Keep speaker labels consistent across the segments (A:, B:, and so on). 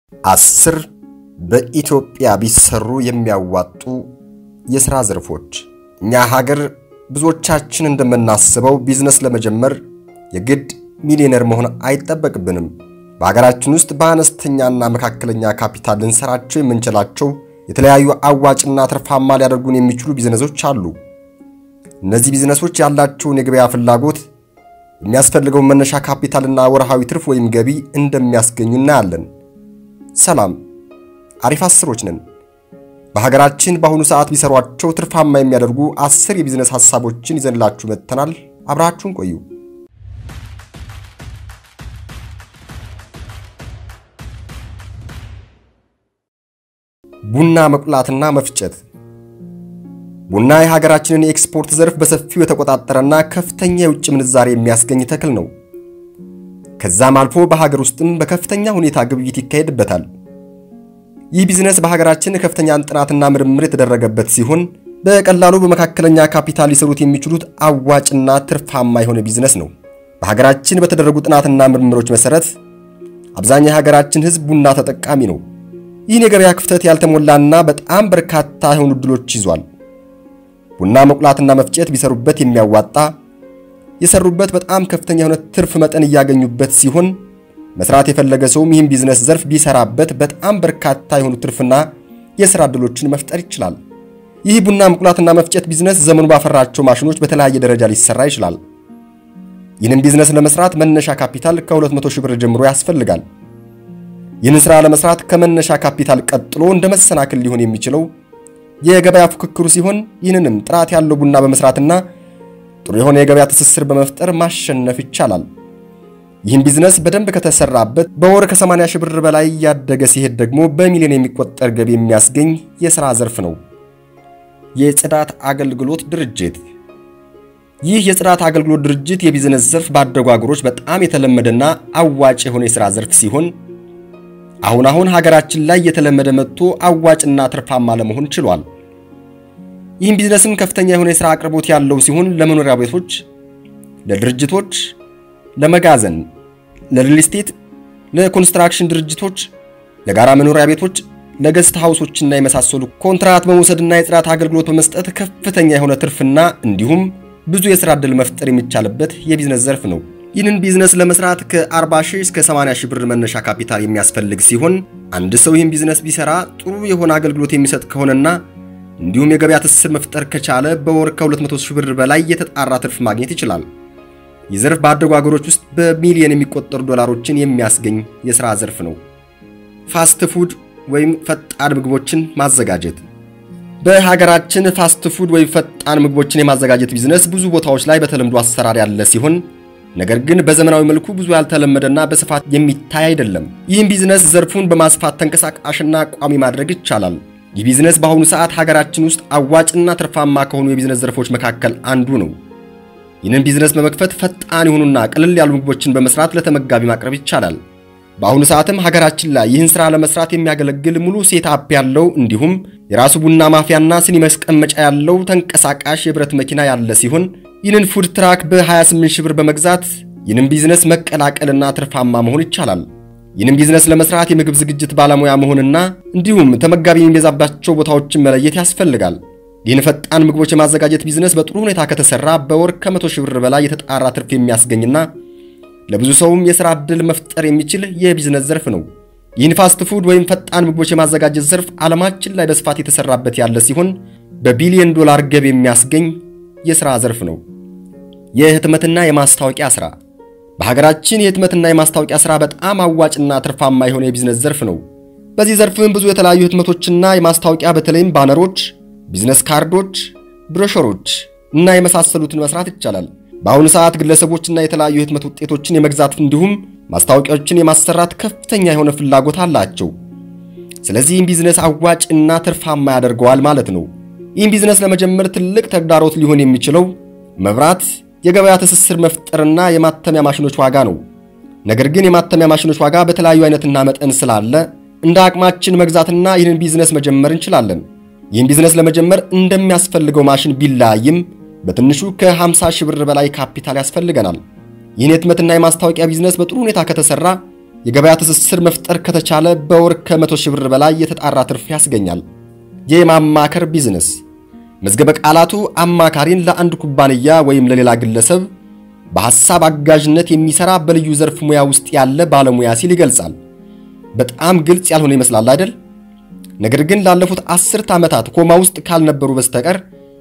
A: አስር በኢትዮጵያ ቢሰሩ የሚያዋጡ የሥራ ዘርፎች። እኛ ሀገር ብዙዎቻችን እንደምናስበው ቢዝነስ ለመጀመር የግድ ሚሊዮነር መሆን አይጠበቅብንም። በሀገራችን ውስጥ በአነስተኛና መካከለኛ ካፒታል ልንሰራቸው የምንችላቸው የተለያዩ አዋጭና ትርፋማ ሊያደርጉን የሚችሉ ቢዝነሶች አሉ። እነዚህ ቢዝነሶች ያላቸውን የገበያ ፍላጎት፣ የሚያስፈልገውን መነሻ ካፒታልና ወርሃዊ ትርፍ ወይም ገቢ እንደሚያስገኙ እናያለን። ሰላም፣ አሪፍ አስሮች ነን። በሀገራችን በአሁኑ ሰዓት ቢሰሯቸው ትርፋማ የሚያደርጉ አስር የቢዝነስ ሐሳቦችን ይዘንላችሁ መጥተናል። አብራችሁን ቆዩ። ቡና መቁላትና መፍጨት። ቡና የሀገራችንን የኤክስፖርት ዘርፍ በሰፊው የተቆጣጠረና ከፍተኛ የውጭ ምንዛሬ የሚያስገኝ ተክል ነው። ከዛም አልፎ በሀገር ውስጥም በከፍተኛ ሁኔታ ግብይት ይካሄድበታል። ይህ ቢዝነስ በሀገራችን ከፍተኛ ጥናትና ምርምር የተደረገበት ሲሆን በቀላሉ በመካከለኛ ካፒታል ሊሰሩት የሚችሉት አዋጭና ትርፋማ የሆነ ቢዝነስ ነው። በሀገራችን በተደረጉ ጥናትና ምርምሮች መሰረት አብዛኛው የሀገራችን ሕዝብ ቡና ተጠቃሚ ነው። ይህን የገበያ ክፍተት ያልተሞላና በጣም በርካታ የሆኑ እድሎች ይዟል። ቡና መቁላትና መፍጨት ቢሰሩበት የሚያዋጣ የሰሩበት በጣም ከፍተኛ የሆነ ትርፍ መጠን እያገኙበት ሲሆን መስራት የፈለገ ሰውም ይህን ቢዝነስ ዘርፍ ቢሰራበት በጣም በርካታ የሆኑ ትርፍና የሥራ ዕድሎችን መፍጠር ይችላል። ይህ ቡና መቁላትና መፍጨት ቢዝነስ ዘመኑ ባፈራቸው ማሽኖች በተለያየ ደረጃ ሊሰራ ይችላል። ይህንን ቢዝነስ ለመስራት መነሻ ካፒታል ከ200 ሺህ ብር ጀምሮ ያስፈልጋል። ይህንን ሥራ ለመስራት ከመነሻ ካፒታል ቀጥሎ እንደ መሰናክል ሊሆን የሚችለው የገበያ ፉክክሩ ሲሆን ይህንንም ጥራት ያለው ቡና በመስራትና ጥሩ የሆነ የገበያ ትስስር በመፍጠር ማሸነፍ ይቻላል። ይህም ቢዝነስ በደንብ ከተሰራበት በወር ከ80 ሺህ ብር በላይ ያደገ ሲሄድ ደግሞ በሚሊዮን የሚቆጠር ገቢ የሚያስገኝ የሥራ ዘርፍ ነው። የጽዳት አገልግሎት ድርጅት። ይህ የጽዳት አገልግሎት ድርጅት የቢዝነስ ዘርፍ ባደጉ አገሮች በጣም የተለመደና አዋጭ የሆነ የሥራ ዘርፍ ሲሆን አሁን አሁን ሀገራችን ላይ የተለመደ መጥቶ አዋጭና ትርፋማ ለመሆን ችሏል። ይህም ቢዝነስም ከፍተኛ የሆነ የሥራ አቅርቦት ያለው ሲሆን ለመኖሪያ ቤቶች፣ ለድርጅቶች ለመጋዘን፣ ለሪል ስቴት፣ ለኮንስትራክሽን ድርጅቶች፣ ለጋራ መኖሪያ ቤቶች፣ ለገስት ሃውሶችና የመሳሰሉ ኮንትራት በመውሰድና የጽዳት አገልግሎት በመስጠት ከፍተኛ የሆነ ትርፍና እንዲሁም ብዙ የሥራ ዕድል መፍጠር የሚቻልበት የቢዝነስ ዘርፍ ነው። ይህንን ቢዝነስ ለመስራት ከ40 ሺህ እስከ 80 ሺህ ብር መነሻ ካፒታል የሚያስፈልግ ሲሆን አንድ ሰው ይህን ቢዝነስ ቢሰራ ጥሩ የሆነ አገልግሎት የሚሰጥ ከሆነና እንዲሁም የገበያ ትስስር መፍጠር ከቻለ በወር ከ200 ሺህ ብር በላይ የተጣራ ትርፍ ማግኘት ይችላል። ይህ ዘርፍ ባደጉ አገሮች ውስጥ በሚሊዮን የሚቆጠሩ ዶላሮችን የሚያስገኝ የሥራ ዘርፍ ነው። ፋስት ፉድ ወይም ፈጣን ምግቦችን ማዘጋጀት። በሀገራችን ፋስት ፉድ ወይም ፈጣን ምግቦችን የማዘጋጀት ቢዝነስ ብዙ ቦታዎች ላይ በተለምዶ አሰራር ያለ ሲሆን ነገር ግን በዘመናዊ መልኩ ብዙ ያልተለመደና በስፋት የሚታይ አይደለም። ይህም ቢዝነስ ዘርፉን በማስፋት ተንቀሳቃሽና ቋሚ ማድረግ ይቻላል። ይህ ቢዝነስ በአሁኑ ሰዓት ሀገራችን ውስጥ አዋጭና ትርፋማ ከሆኑ የቢዝነስ ዘርፎች መካከል አንዱ ነው። ይህንን ቢዝነስ በመክፈት ፈጣን የሆኑና ቀለል ያሉ ምግቦችን በመስራት ለተመጋቢ ማቅረብ ይቻላል። በአሁኑ ሰዓትም ሀገራችን ላይ ይህን ሥራ ለመስራት የሚያገለግል ሙሉ ሴትአፕ ያለው እንዲሁም የራሱ ቡና ማፍያና ስኒ ማስቀመጫ ያለው ተንቀሳቃሽ የብረት መኪና ያለ ሲሆን ይህንን ፉድ ትራክ በ28 ሺህ ብር በመግዛት ይህንን ቢዝነስ መቀላቀልና ትርፋማ መሆን ይቻላል። ይህንን ቢዝነስ ለመስራት የምግብ ዝግጅት ባለሙያ መሆንና እንዲሁም ተመጋቢ የሚበዛባቸው ቦታዎችን መለየት ያስፈልጋል። ይህን ፈጣን ምግቦች የማዘጋጀት ቢዝነስ በጥሩ ሁኔታ ከተሰራ በወር ከመቶ ሺህ ብር በላይ የተጣራ ትርፍ የሚያስገኝና ለብዙ ሰውም የሥራ ዕድል መፍጠር የሚችል የቢዝነስ ዘርፍ ነው። ይህን ፋስት ፉድ ወይም ፈጣን ምግቦች የማዘጋጀት ዘርፍ ዓለማችን ላይ በስፋት የተሰራበት ያለ ሲሆን በቢሊዮን ዶላር ገቢ የሚያስገኝ የሥራ ዘርፍ ነው። የህትመትና የማስታወቂያ ሥራ። በሀገራችን የህትመትና የማስታወቂያ ሥራ በጣም አዋጭና ትርፋማ የሆነ የቢዝነስ ዘርፍ ነው። በዚህ ዘርፍም ብዙ የተለያዩ ህትመቶችና የማስታወቂያ በተለይም ባነሮች ቢዝነስ ካርዶች፣ ብሮሸሮች እና የመሳሰሉትን መስራት ይቻላል። በአሁኑ ሰዓት ግለሰቦችና የተለያዩ የህትመት ውጤቶችን የመግዛት እንዲሁም ማስታወቂያዎችን የማሰራት ከፍተኛ የሆነ ፍላጎት አላቸው። ስለዚህም ቢዝነስ አዋጭ እና ትርፋማ ያደርገዋል ማለት ነው። ይህም ቢዝነስ ለመጀመር ትልቅ ተግዳሮት ሊሆን የሚችለው መብራት፣ የገበያ ትስስር መፍጠርና የማተሚያ ማሽኖች ዋጋ ነው። ነገር ግን የማተሚያ ማሽኖች ዋጋ በተለያዩ አይነትና መጠን ስላለ እንደ አቅማችን መግዛትና ይህንን ቢዝነስ መጀመር እንችላለን። ይህን ቢዝነስ ለመጀመር እንደሚያስፈልገው ማሽን ቢለያይም በትንሹ ከ50 ሺህ ብር በላይ ካፒታል ያስፈልገናል። ይህን የህትመትና የማስታወቂያ ቢዝነስ በጥሩ ሁኔታ ከተሰራ የገበያ ትስስር መፍጠር ከተቻለ በወር ከመቶ ሺህ ብር በላይ የተጣራ ትርፍ ያስገኛል። የማማከር ቢዝነስ መዝገበ ቃላቱ አማካሪን ለአንድ ኩባንያ ወይም ለሌላ ግለሰብ በሐሳብ አጋዥነት የሚሰራ በልዩ ዘርፍ ሙያ ውስጥ ያለ ባለሙያ ሲል ይገልጻል። በጣም ግልጽ ያልሆነ ይመስላል አይደል? ነገር ግን ላለፉት አስርት ዓመታት ኮማ ውስጥ ካልነበሩ በስተቀር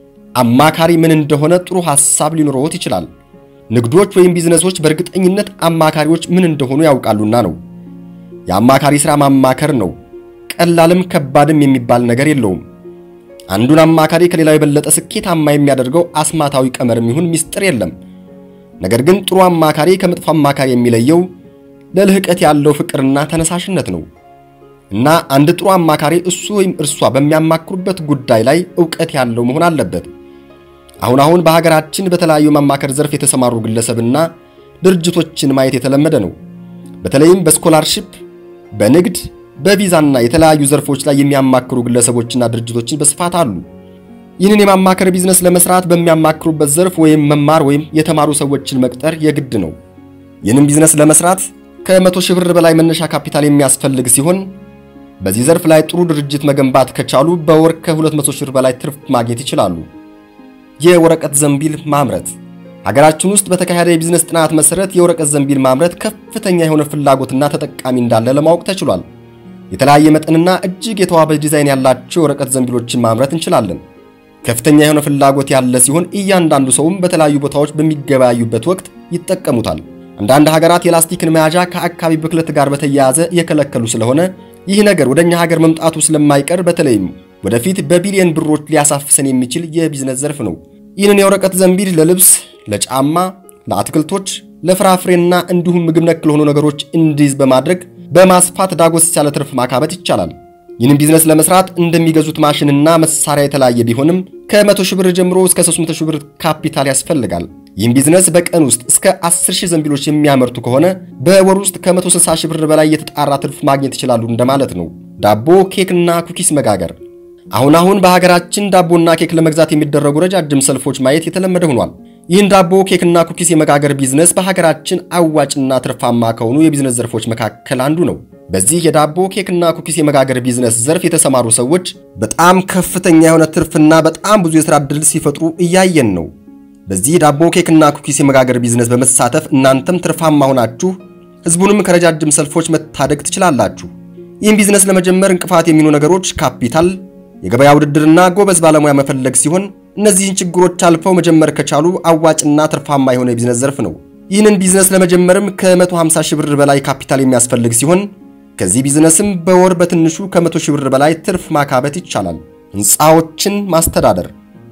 A: አማካሪ ምን እንደሆነ ጥሩ ሐሳብ ሊኖረዎት ይችላል። ንግዶች ወይም ቢዝነሶች በእርግጠኝነት አማካሪዎች ምን እንደሆኑ ያውቃሉና ነው። የአማካሪ ሥራ ማማከር ነው። ቀላልም ከባድም የሚባል ነገር የለውም። አንዱን አማካሪ ከሌላው የበለጠ ስኬታማ የሚያደርገው አስማታዊ ቀመርም ይሁን ምስጢር የለም። ነገር ግን ጥሩ አማካሪ ከመጥፎ አማካሪ የሚለየው ለልህቀት ያለው ፍቅርና ተነሳሽነት ነው። እና አንድ ጥሩ አማካሪ እሱ ወይም እርሷ በሚያማክሩበት ጉዳይ ላይ ዕውቀት ያለው መሆን አለበት። አሁን አሁን በሀገራችን በተለያዩ ማማከር ዘርፍ የተሰማሩ ግለሰብና ድርጅቶችን ማየት የተለመደ ነው። በተለይም በስኮላርሺፕ፣ በንግድ፣ በቪዛና የተለያዩ ዘርፎች ላይ የሚያማክሩ ግለሰቦችና ድርጅቶችን በስፋት አሉ። ይህንን የማማከር ቢዝነስ ለመስራት በሚያማክሩበት ዘርፍ ወይም መማር ወይም የተማሩ ሰዎችን መቅጠር የግድ ነው። ይህንን ቢዝነስ ለመስራት ከመቶ ሺህ ብር በላይ መነሻ ካፒታል የሚያስፈልግ ሲሆን በዚህ ዘርፍ ላይ ጥሩ ድርጅት መገንባት ከቻሉ በወር ከ200 ሺህ ብር በላይ ትርፍ ማግኘት ይችላሉ። የወረቀት ዘንቢል ማምረት ሀገራችን ውስጥ በተካሄደ የቢዝነስ ጥናት መሰረት የወረቀት ዘንቢል ማምረት ከፍተኛ የሆነ ፍላጎትና ተጠቃሚ እንዳለ ለማወቅ ተችሏል። የተለያየ መጠንና እጅግ የተዋበ ዲዛይን ያላቸው የወረቀት ዘንቢሎችን ማምረት እንችላለን። ከፍተኛ የሆነ ፍላጎት ያለ ሲሆን እያንዳንዱ ሰውም በተለያዩ ቦታዎች በሚገበያዩበት ወቅት ይጠቀሙታል። አንዳንድ ሀገራት የላስቲክን መያዣ ከአካባቢ ብክለት ጋር በተያያዘ የከለከሉ ስለሆነ ይህ ነገር ወደ እኛ ሀገር መምጣቱ ስለማይቀር በተለይም ወደፊት በቢሊዮን ብሮች ሊያሳፍሰን የሚችል የቢዝነስ ዘርፍ ነው። ይህንን የወረቀት ዘንቢል ለልብስ፣ ለጫማ፣ ለአትክልቶች፣ ለፍራፍሬና እንዲሁም ምግብ ነክ ለሆኑ ነገሮች እንዲይዝ በማድረግ በማስፋት ዳጎስ ያለ ትርፍ ማካበት ይቻላል። ይህንን ቢዝነስ ለመስራት እንደሚገዙት ማሽንና መሳሪያ የተለያየ ቢሆንም ከ100 ሺህ ብር ጀምሮ እስከ 300 ሺህ ብር ካፒታል ያስፈልጋል። ይህም ቢዝነስ በቀን ውስጥ እስከ 10 ሺህ ዘንቢሎች የሚያመርቱ ከሆነ በወር ውስጥ ከ160 ሺህ ብር በላይ የተጣራ ትርፍ ማግኘት ይችላሉ እንደማለት ነው። ዳቦ፣ ኬክና ኩኪስ መጋገር አሁን አሁን በሀገራችን ዳቦና ኬክ ለመግዛት የሚደረጉ ረጃጅም ሰልፎች ማየት የተለመደ ሆኗል። ይህን ዳቦ ኬክና ኩኪስ የመጋገር ቢዝነስ በሀገራችን አዋጭና ትርፋማ ከሆኑ የቢዝነስ ዘርፎች መካከል አንዱ ነው። በዚህ የዳቦ ኬክና ኩኪስ የመጋገር ቢዝነስ ዘርፍ የተሰማሩ ሰዎች በጣም ከፍተኛ የሆነ ትርፍና በጣም ብዙ የሥራ ዕድል ሲፈጥሩ እያየን ነው። በዚህ ዳቦ ኬክና ኩኪስ የመጋገር ቢዝነስ በመሳተፍ እናንተም ትርፋማ ሆናችሁ ሕዝቡንም ከረጃጅም ሰልፎች መታደግ ትችላላችሁ። ይህን ቢዝነስ ለመጀመር እንቅፋት የሚሆኑ ነገሮች ካፒታል የገበያ ውድድርና ጎበዝ ባለሙያ መፈለግ ሲሆን እነዚህን ችግሮች አልፈው መጀመር ከቻሉ አዋጭና ትርፋማ የሆነ የቢዝነስ ዘርፍ ነው። ይህንን ቢዝነስ ለመጀመርም ከ150 ሺህ ብር በላይ ካፒታል የሚያስፈልግ ሲሆን ከዚህ ቢዝነስም በወር በትንሹ ከ100 ሺህ ብር በላይ ትርፍ ማካበት ይቻላል። ሕንፃዎችን ማስተዳደር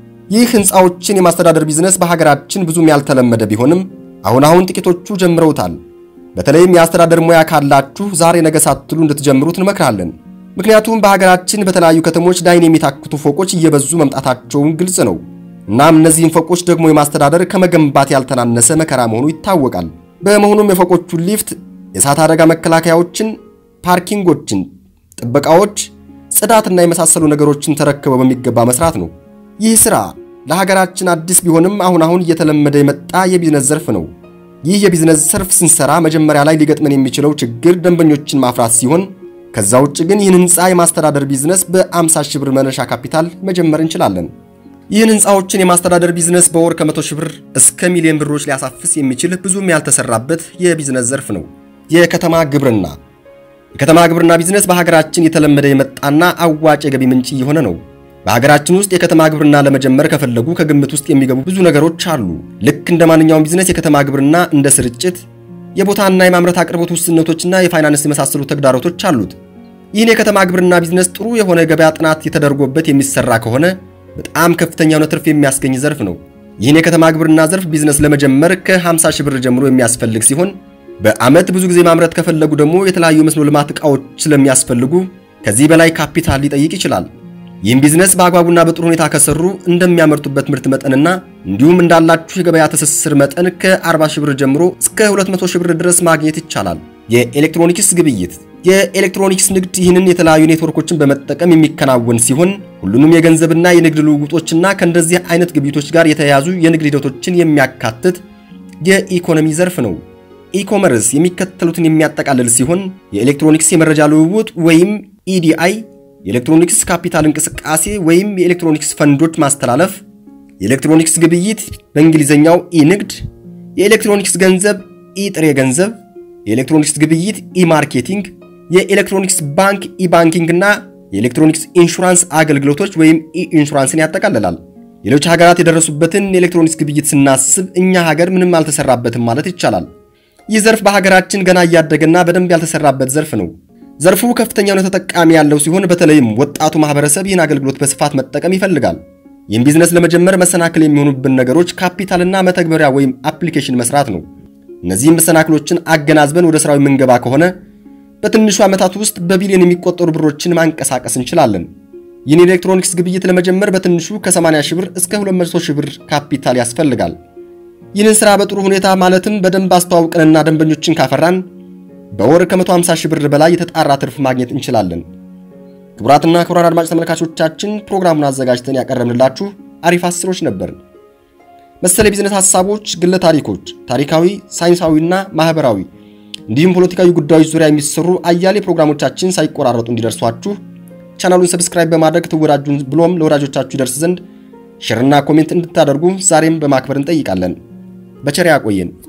A: ይህ ሕንፃዎችን የማስተዳደር ቢዝነስ በሀገራችን ብዙም ያልተለመደ ቢሆንም አሁን አሁን ጥቂቶቹ ጀምረውታል። በተለይም የአስተዳደር ሙያ ካላችሁ ዛሬ ነገ ሳትሉ እንድትጀምሩት እንመክራለን። ምክንያቱም በሀገራችን በተለያዩ ከተሞች ዳይን የሚታክቱ ፎቆች እየበዙ መምጣታቸውን ግልጽ ነው። እናም እነዚህን ፎቆች ደግሞ የማስተዳደር ከመገንባት ያልተናነሰ መከራ መሆኑ ይታወቃል። በመሆኑም የፎቆቹን ሊፍት፣ የእሳት አደጋ መከላከያዎችን፣ ፓርኪንጎችን፣ ጥበቃዎች፣ ጽዳትና የመሳሰሉ ነገሮችን ተረክበው በሚገባ መስራት ነው። ይህ ሥራ ለሀገራችን አዲስ ቢሆንም አሁን አሁን እየተለመደ የመጣ የቢዝነስ ዘርፍ ነው። ይህ የቢዝነስ ዘርፍ ስንሰራ መጀመሪያ ላይ ሊገጥመን የሚችለው ችግር ደንበኞችን ማፍራት ሲሆን ከዛ ውጭ ግን ይህን ህንፃ የማስተዳደር ቢዝነስ በ50 ሺህ ብር መነሻ ካፒታል መጀመር እንችላለን። ይህን ህንፃዎችን የማስተዳደር ቢዝነስ በወር ከ100 ሺህ ብር እስከ ሚሊዮን ብሮች ሊያሳፍስ የሚችል ብዙም ያልተሰራበት የቢዝነስ ዘርፍ ነው። የከተማ ግብርና የከተማ ግብርና ቢዝነስ በሀገራችን የተለመደ የመጣና አዋጭ የገቢ ምንጭ እየሆነ ነው። በሀገራችን ውስጥ የከተማ ግብርና ለመጀመር ከፈለጉ ከግምት ውስጥ የሚገቡ ብዙ ነገሮች አሉ። ልክ እንደ ማንኛውም ቢዝነስ የከተማ ግብርና እንደ ስርጭት፣ የቦታና የማምረት አቅርቦት ውስንነቶችና የፋይናንስ የመሳሰሉ ተግዳሮቶች አሉት። ይህን የከተማ ግብርና ቢዝነስ ጥሩ የሆነ የገበያ ጥናት የተደርጎበት የሚሰራ ከሆነ በጣም ከፍተኛ የሆነ ትርፍ የሚያስገኝ ዘርፍ ነው። ይህን የከተማ ግብርና ዘርፍ ቢዝነስ ለመጀመር ከ50 ሺህ ብር ጀምሮ የሚያስፈልግ ሲሆን በዓመት ብዙ ጊዜ ማምረት ከፈለጉ ደግሞ የተለያዩ መስኖ ልማት ዕቃዎች ስለሚያስፈልጉ ከዚህ በላይ ካፒታል ሊጠይቅ ይችላል። ይህም ቢዝነስ በአግባቡና በጥሩ ሁኔታ ከሰሩ እንደሚያመርቱበት ምርት መጠንና እንዲሁም እንዳላችሁ የገበያ ትስስር መጠን ከ40 ሺህ ብር ጀምሮ እስከ 200 ሺህ ብር ድረስ ማግኘት ይቻላል። የኤሌክትሮኒክስ ግብይት የኤሌክትሮኒክስ ንግድ ይህንን የተለያዩ ኔትወርኮችን በመጠቀም የሚከናወን ሲሆን ሁሉንም የገንዘብና የንግድ ልውውጦችና ከእንደዚህ አይነት ግብይቶች ጋር የተያያዙ የንግድ ሂደቶችን የሚያካትት የኢኮኖሚ ዘርፍ ነው። ኢኮመርስ የሚከተሉትን የሚያጠቃልል ሲሆን የኤሌክትሮኒክስ የመረጃ ልውውጥ ወይም ኢዲአይ፣ የኤሌክትሮኒክስ ካፒታል እንቅስቃሴ ወይም የኤሌክትሮኒክስ ፈንዶች ማስተላለፍ፣ የኤሌክትሮኒክስ ግብይት በእንግሊዝኛው ኢ-ንግድ፣ የኤሌክትሮኒክስ ገንዘብ ኢ-ጥሬ ገንዘብ፣ የኤሌክትሮኒክስ ግብይት ኢ-ማርኬቲንግ፣ የኤሌክትሮኒክስ ባንክ ኢ-ባንኪንግ እና የኤሌክትሮኒክስ ኢንሹራንስ አገልግሎቶች ወይም ኢ-ኢንሹራንስን ያጠቃልላል። ሌሎች ሀገራት የደረሱበትን የኤሌክትሮኒክስ ግብይት ስናስብ እኛ ሀገር ምንም አልተሰራበትም ማለት ይቻላል። ይህ ዘርፍ በሀገራችን ገና እያደገና በደንብ ያልተሰራበት ዘርፍ ነው። ዘርፉ ከፍተኛ የሆነ ተጠቃሚ ያለው ሲሆን በተለይም ወጣቱ ማህበረሰብ ይህን አገልግሎት በስፋት መጠቀም ይፈልጋል። ይህም ቢዝነስ ለመጀመር መሰናክል የሚሆኑብን ነገሮች ካፒታልና መተግበሪያ ወይም አፕሊኬሽን መስራት ነው። እነዚህም መሰናክሎችን አገናዝበን ወደ ስራው የምንገባ ከሆነ በትንሹ ዓመታት ውስጥ በቢሊዮን የሚቆጠሩ ብሮችን ማንቀሳቀስ እንችላለን። ይህን የኤሌክትሮኒክስ ግብይት ለመጀመር በትንሹ ከ80 ሺህ ብር እስከ 200 ሺህ ብር ካፒታል ያስፈልጋል። ይህንን ስራ በጥሩ ሁኔታ ማለትም በደንብ አስተዋውቀንና ደንበኞችን ካፈራን በወር ከ150 ሺህ ብር በላይ የተጣራ ትርፍ ማግኘት እንችላለን። ክቡራትና ክቡራን አድማጭ ተመልካቾቻችን ፕሮግራሙን አዘጋጅተን ያቀረብንላችሁ አሪፍ አስሮች ነበር። መሰል የቢዝነስ ሀሳቦች፣ ግለ ታሪኮች፣ ታሪካዊ፣ ሳይንሳዊና ማህበራዊ እንዲሁም ፖለቲካዊ ጉዳዮች ዙሪያ የሚሰሩ አያሌ ፕሮግራሞቻችን ሳይቆራረጡ እንዲደርሷችሁ ቻናሉን ሰብስክራይብ በማድረግ ትወዳጁን ብሎም ለወዳጆቻችሁ ይደርስ ዘንድ ሼርና ኮሜንት እንድታደርጉ ዛሬም በማክበር እንጠይቃለን። በቸር ያቆየን።